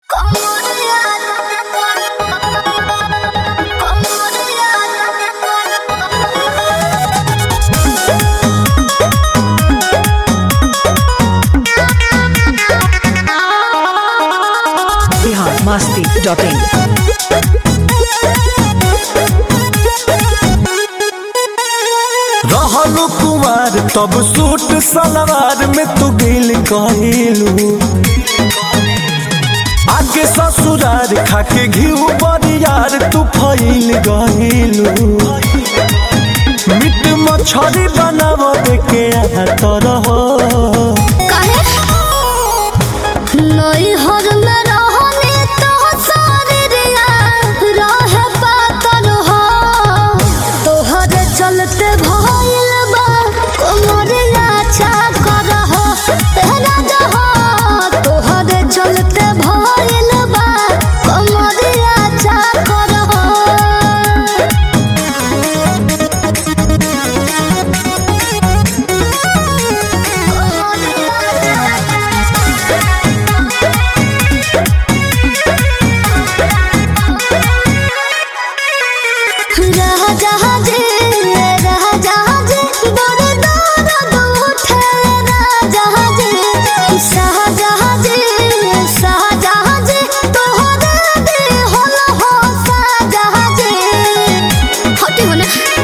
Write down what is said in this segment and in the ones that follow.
Bihar Masti dot in रहलू कुमार तब suit सलवार में तू गिल कहिलू आगे ससुरार खाके घिउ बरियार तू फैल गहिलू मीट मछरी बनाव के तरह चलते भइल बा कोमरिया चाकर हो तेरा जहो तोहरे चलते भइल बा कोमरिया चाकर हो राजाजी राजाजी बड़ दर्द उठे राजाजी शाहजहाजी शाहजहाजी तोहरे दिहल हो शाहजहाजी हटी होने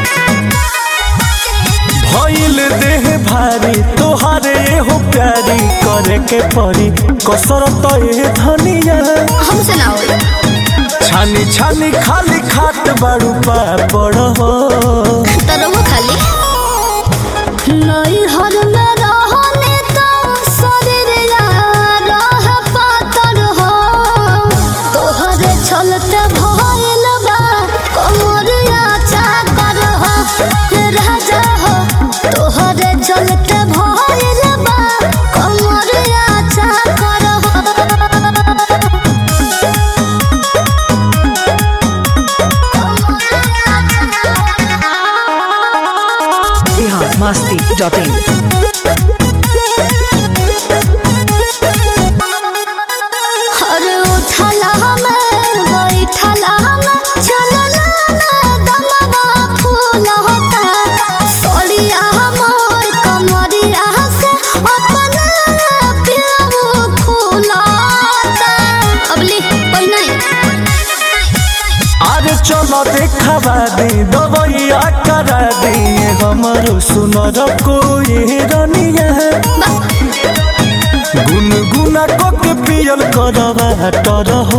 भइल देह भारी तोहारे हो प्यारी करे के परी कसरत ए धनिया हमसे ना होई छानी छानी खाली खात बाड़ू पापड़ हो तरह खाली नहीं हर में रहने तो शरीर यार रह पातर हो तोहरे चलते भइल बा कमरिया चाकर हो राजा हो तोहरे चलते भइल बा कमरिया चाकर हो बिहार मस्ती डॉट इन अरे उठला हमें बैठला हमें चलला ना दमवा फूल होता सोड़िया मोर कमरिया से अपना पियाऊ फूलता अबली कोई नहीं अरे चलो देखावा दे दवैया करा दे हमरो सुनर कोई रनिया गुनगुना को के पियल करवा टर हो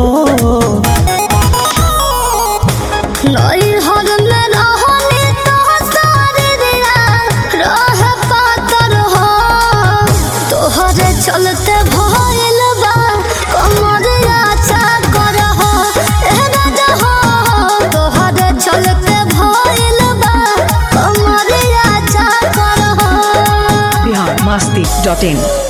नहीं हर में रहने तो सारे दिया रह पातर हो तोहरे चलते भइल बा कमरिया चाकर हो ए राजा हो तोहरे चलते भइल बा कमरिया चाकर हो बिहार मस्ती डॉट इन